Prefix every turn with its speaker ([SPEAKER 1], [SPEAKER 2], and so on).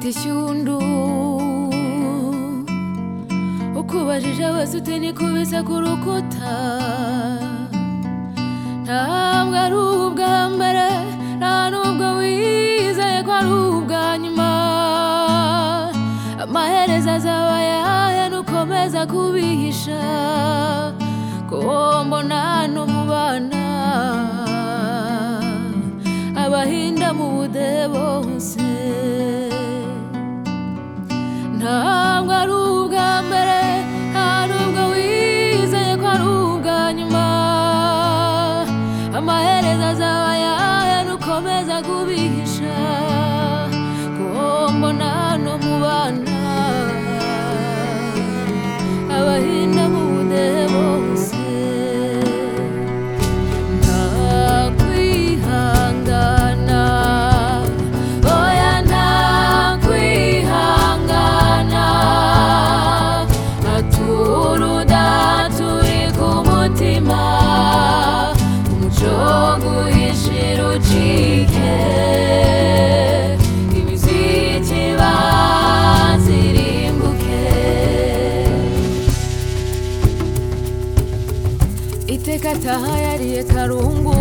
[SPEAKER 1] ishyundu ukubajije wese ute nikubise ku rukuta ntabwo ari ubwa mbere nta nubwo wizeye ko ari ubwa nyuma amaherezo azaba ayahe nukomeza kubihisha kuwombona n'umubana abahinda mu budehe bose ntabwo ari ubwa mbere nta nubwo wizeye ko ari ubwa nyuma amaherezo azaba ayahe nukomeza kubihisha kuwombona no mu bana abahinda mu budehe bose nta kwihangana oya nta kwihangana aturuda turi ku mutima umuco wo guhishira ucike imiziki bazirimbuke iteka tahayariye karungu